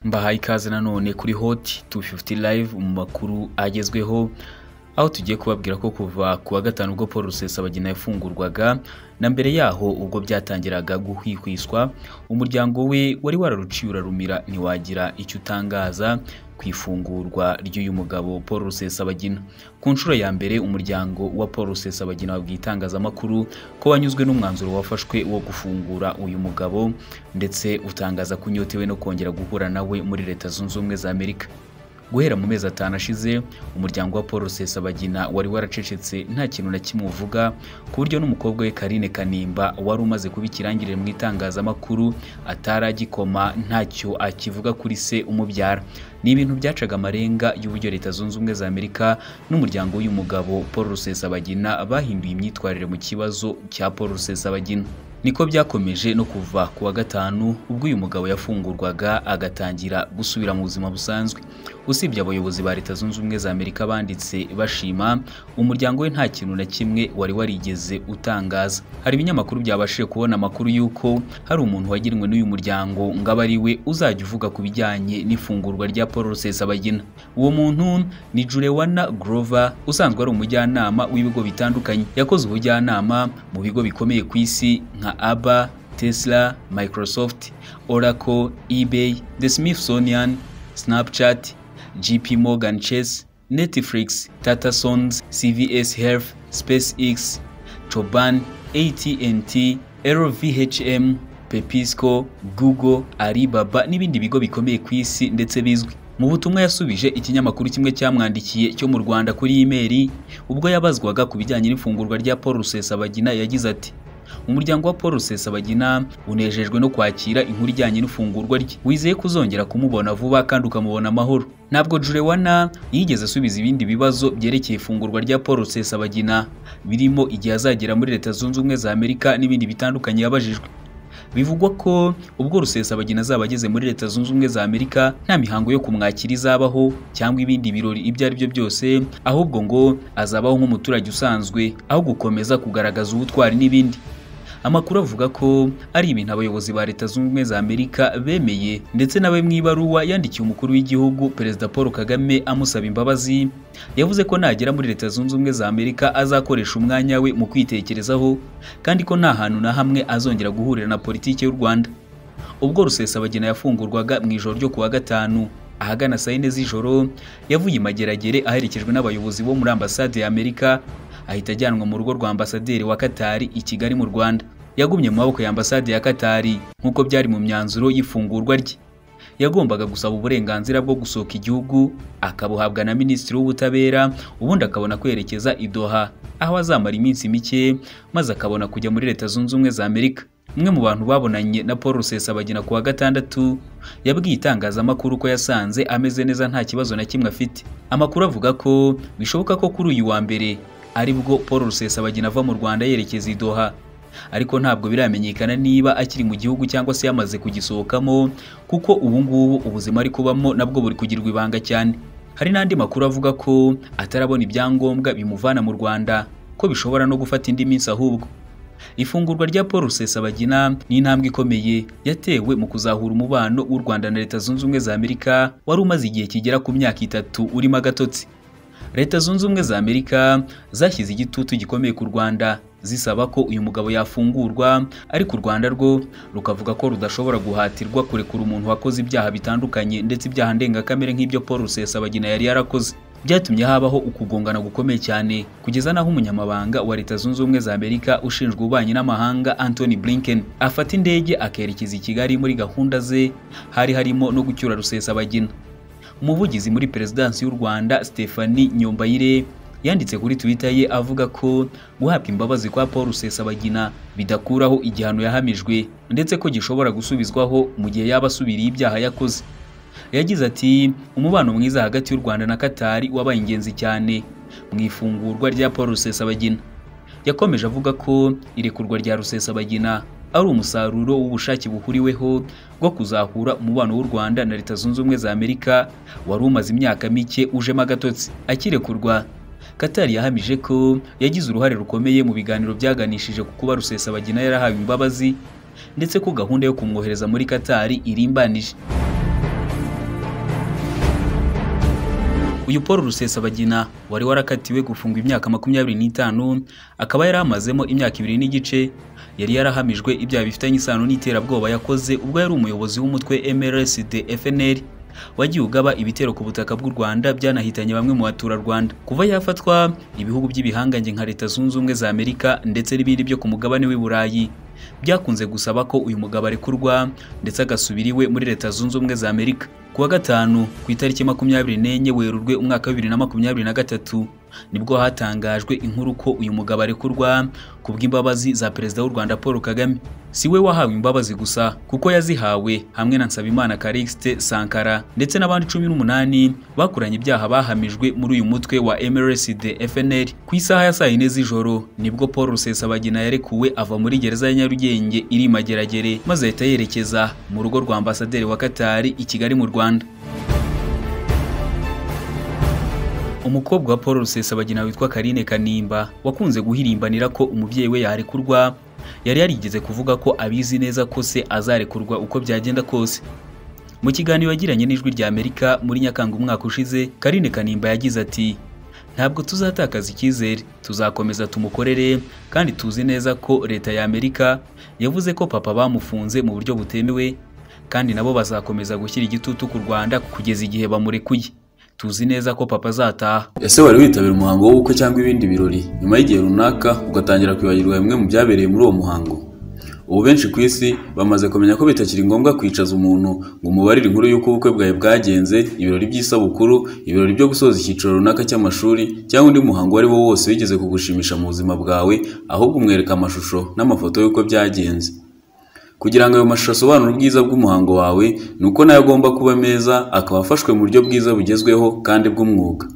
duhaye ikaze nanone kuri hoti tu fifuti live mu makuru agezweho aho tugiye kubabwira ko kuva ku wa gatanu ubwo paul rusesabagina yafungurwaga na mbere yaho ubwo byatangiraga guhwihwiswa umuryango we wari wararuciye urarumira ntiwagira icyo utangaza ku ifungurwa ry'uyu mugabo paul rusesabagina ku nshuro ya mbere umuryango wa paul rusesabagina wabwiye itangazamakuru ko wanyuzwe n'umwanzuro wafashwe wo gufungura uyu mugabo ndetse utangaza ko unyotewe no kongera guhura nawe muri leta zunze ubumwe za amerika guhera mu mezi atanu ashize umuryango wa paul rusesabagina wari waracecetse nta kintu na kimwe uvuga ku buryo n'umukobwa we karine kanimba wari umaze kuba ikirangirire mu itangazamakuru atari agikoma ntacyo akivuga kuri se umubyara ni ibintu byacaga amarenga y'uburyo leta zunze ubumwe za amerika n'umuryango w'uyu mugabo paul rusesabagina bahinduye imyitwarire mu kibazo cya paul rusesabagina niko byakomeje no kuva ku wa gatanu ubwo uyu mugabo yafungurwaga agatangira gusubira mu buzima busanzwe usibye abayobozi ba leta zunze ubumwe za amerika banditse bashima umuryango we nta kintu na kimwe wari warigeze utangaza hari ibinyamakuru byabashije kubona amakuru y'uko hari umuntu wagenwe n'uyu muryango ngo abe ari we uzajya uvuga ku bijyanye n'ifungurwa rya paul rusesabagina uwo muntu ni jurewana grover usanzwe ari umujyanama w'ibigo bitandukanye yakoze ubujyanama mu bigo bikomeye ku isi nka aba tesla microsoft oracle ebay the smithsonian snapchat gp morgan chase netflix tatasons cvs health spacex choban atnt lvhm pepisco google alibaba n'ibindi bigo bikomeye ku isi ndetse bizwi mu butumwa yasubije ikinyamakuru kimwe cyamwandikiye cyo mu rwanda kuri imeri ubwo yabazwaga ku bijyanye n'ifungurwa rya paul rusesabagina yagize ati umuryango wa paul rusesabagina unejejwe no kwakira inkuru ijyanye n'ifungurwa rye wizeye ko uzongera kumubona vuba kandi ukamubona amahoro ntabwo jurewana yigeze asubiza ibindi bibazo byerekeye ifungurwa rya paul rusesabagina birimo igihe azagera muri leta zunze ubumwe za amerika n'ibindi bitandukanye yabajijwe bivugwa ko ubwo rusesabagina azaba ageze muri leta zunze ubumwe za amerika nta mihango yo kumwakira izabaho cyangwa ibindi birori ibyo ari byo byose ahubwo ngo azabaho nk'umuturage usanzwe aho gukomeza kugaragaza ubutwari n'ibindi amakuru avuga ko ari ibintu abayobozi ba leta zunze ubumwe za amerika bemeye ndetse nawe mu ibaruwa yandikiye umukuru w'igihugu perezida paul kagame amusaba imbabazi yavuze ko nagera muri leta zunze ubumwe za amerika azakoresha umwanya we mu kwitekerezaho kandi ko nta hantu na hamwe azongera guhurira na politiki y'u rwanda ubwo rusesabagina yafungurwaga mu ijoro ryo ku wa gatanu ahagana saa yine z'ijoro yavuye i mageragere aherekejwe n'abayobozi bo muri ambasade ya amerika ahita ajyanwa mu rugo rwa ambasaderi wa Katari i Kigali mu Rwanda yagumye mu maboko ya ambasade ya Katari nk'uko byari mu myanzuro y'ifungurwa rye yagombaga gusaba uburenganzira bwo gusohoka igihugu akabuhabwa na minisitiri w'ubutabera ubundi akabona kwerekeza i Doha aho azamara iminsi mike maze akabona kujya muri leta zunze ubumwe za Amerika umwe mu bantu babonanye na Paul Rusesabagina ku wa gatandatu yabwiye itangazamakuru ko yasanze ameze neza nta kibazo na kimwe afite amakuru avuga ko bishoboka ko kuri uyu wa mbere aribwo Paul Rusesabagina ava mu Rwanda yerekeza i Doha ariko ntabwo biramenyekana niba akiri mu gihugu cyangwa se yamaze kugisohokamo kuko ubu ngubu ubuzima ari kubamo nabwo buri kugirwa ibanga cyane hari n'andi makuru avuga ko atarabona ibyangombwa bimuvana mu Rwanda ko bishobora no gufata indi minsi ahubwo ifungurwa rya Paul Rusesabagina ni intambwe ikomeye yatewe mu kuzahura umubano w'u Rwanda na Leta Zunze Ubumwe za Amerika wari umaze igihe kigera ku myaka itatu urimo agatotsi leta zunze ubumwe za amerika zashyize igitutu gikomeye ku rwanda zisaba ko uyu mugabo yafungurwa ariko u rwanda rwo rukavuga ko rudashobora guhatirwa kurekura umuntu wakoze ibyaha bitandukanye ndetse ibyaha ndengakamere nk'ibyo paul rusesabagina yari yarakoze byatumye habaho ukugongana gukomeye cyane kugeza n'aho umunyamabanga wa leta zunze ubumwe za amerika ushinzwe ububanyi n'amahanga anthony blinken afata indege akerekeza i kigali muri gahunda ze hari harimo no gucyura rusesabagina umuvugizi muri perezidansi y'u rwanda stephanie nyombayire yanditse kuri twitter ye avuga ko guhabwa imbabazi kwa paul rusesabagina bidakuraho igihano yahamijwe ndetse ko gishobora gusubizwaho mu gihe yaba asubiriye ibyaha yakoze yagize ati umubano mwiza hagati y'u rwanda na katari wabaye ingenzi cyane mu ifungurwa rya paul rusesabagina yakomeje avuga ko irekurwa rya rusesabagina ari umusaruro w'ubushake buhuriweho bwo kuzahura umubano w'u Rwanda na Leta Zunze Ubumwe za Amerika wari umaze imyaka mike ujemo agatotsi akirekurwa Katari yahamije ko yagize uruhare rukomeye mu biganiro byaganishije ku kuba Rusesabagina yarahawe imbabazi ndetse ko gahunda yo kumwohereza muri Katari irimbanije uyu Paul Rusesabagina wari warakatiwe gufungwa imyaka makumyabiri n'itanu akaba yari amazemo imyaka ibiri n'igice yari yarahamijwe ibyaha bifitanye isano n'iterabwoba yakoze ubwo yari umuyobozi w'umutwe MRSD FNL wagiye ugaba ibitero ku butaka bw'u Rwanda byanahitanye bamwe mu baturarwanda kuva yafatwa ibihugu by'ibihangange nka Leta Zunze Ubumwe za Amerika ndetse n'ibindi byo ku mugabane w'i Burayi byakunze gusaba ko uyu mugabo arekurwa ndetse agasubira iwe muri Leta Zunze Ubumwe za Amerika kuwa gatanu ku itariki makumyabiri n'enye werurwe umwaka wa bibiri na makumyabiri na gatatu nibwo hatangajwe inkuru ko uyu mugabo arekurwa ku bw'imbabazi za perezida w'u Rwanda Paul Kagame si we wahawe imbabazi gusa kuko yazihawe hamwe na Nsabimana Calixte Sankara ndetse n'abandi cumi n'umunani bakuranye ibyaha bahamijwe muri uyu mutwe wa MRSD FNL ku isaha ya saa yine z'ijoro nibwo Paul Rusesabagina yarekuwe ava muri gereza ya Nyarugenge iri i Mageragere maze ahita yerekeza mu rugo rwa ambasaderi wa Qatar i Kigali mu Rwanda umukobwa wa Paul Rusesabagina witwa Karine Kanimba wakunze guhirimbanira ko umubyeyi we yarekurwa yari yarigeze kuvuga ko abizi neza ko se azarekurwa uko byagenda kose mu kiganiro yagiranye n'ijwi rya Amerika muri Nyakanga umwaka ushize Karine Kanimba yagize ati ntabwo tuzatakaza icyizere tuzakomeza tumukorere kandi tuzi neza ko leta ya Amerika yavuze ko papa bamufunze mu buryo butemewe kandi nabo bazakomeza gushyira igitutu ku Rwanda kugeza igihe bamurekuye tuzi neza ko papa azataha ese wari witabira umuhango w'ubukwe cyangwa ibindi birori nyuma y'igihe runaka ugatangira kwibagirwa bimwe mu byabereye muri uwo muhango ubu benshi ku isi bamaze kumenya ko bitakiri ngombwa kwicaza umuntu ngo umubarire inkuru y'uko ubukwe bwawe bwagenze ibirori by'isabukuru ibirori byo gusoza icyiciro runaka cy'amashuri cyangwa undi muhango uwo ari wo wose wigeze kugushimisha mu buzima bwawe ahubwo umwereka amashusho n'amafoto y'uko byagenze kugira ngo ayo mashusho asobanure ubwiza bw'umuhango wawe ni uko nayo agomba kuba meza akaba afashwe mu buryo bwiza bugezweho kandi bw'umwuga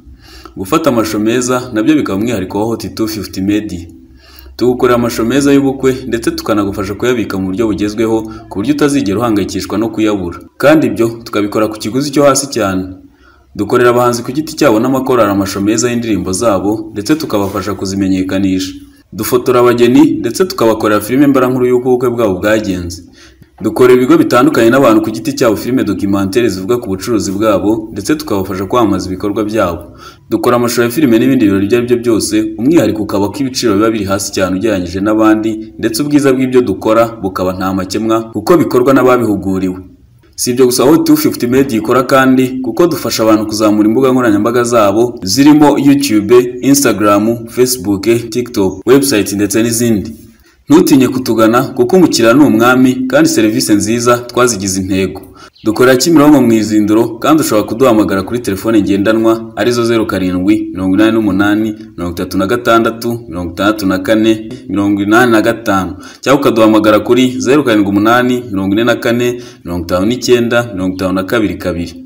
gufata amashusho meza nabyo bikaba umwihariko wa hoti tu fifuti medi tugukorera amashusho meza y'ubukwe ndetse tukanagufasha kuyabika mu buryo bugezweho ku buryo utazigera uhangayikishwa no kuyabura kandi ibyo tukabikora ku kiguzi cyo hasi cyane dukorera abahanzi ku giti cyabo n'amakorari amashusho meza y'indirimbo zabo ndetse tukabafasha kuzimenyekanisha dufotora abageni ndetse tukabakorera filime mbarankuru y'uko ubukwe bwabo bwagenze dukorera ibigo bitandukanye n'abantu ku giti cyabo filime dokimantere zivuga ku bucuruzi bwabo ndetse tukabafasha kwamamaza ibikorwa byabo dukora amashusho ya filime n'ibindi birori ibyo ari byo byose umwihariko ukaba ko ibiciro biba biri hasi cyane ugereranyije n'abandi ndetse ubwiza bw'ibyo dukora bukaba nta makemwa kuko bikorwa n'ababihuguriwe si ibyo gusa aho tu fifuti medi ikora kandi kuko dufasha abantu kuzamura imbuga nkoranyambaga zabo zirimo yutube insitagaramu fesibuke tikitoke webusayiti ndetse n'izindi ntutinye kutugana kuko umukiriya ni umwami kandi serivisi nziza twazigize intego dukorera kimironko mu izinduro kandi ushobora kuduhamagara kuri telefone ngendanwa arizo zeru karindwi mirongo inani n'umunani mirongo itatu na gatandatu mirongo itandatu na kane mirongo inani na gatanu cyangwa ukaduhamagara kuri zeru karindwi umunani mirongo ine na kane mirongo itanu n'icyenda mirongo itanu na kabiri kabiri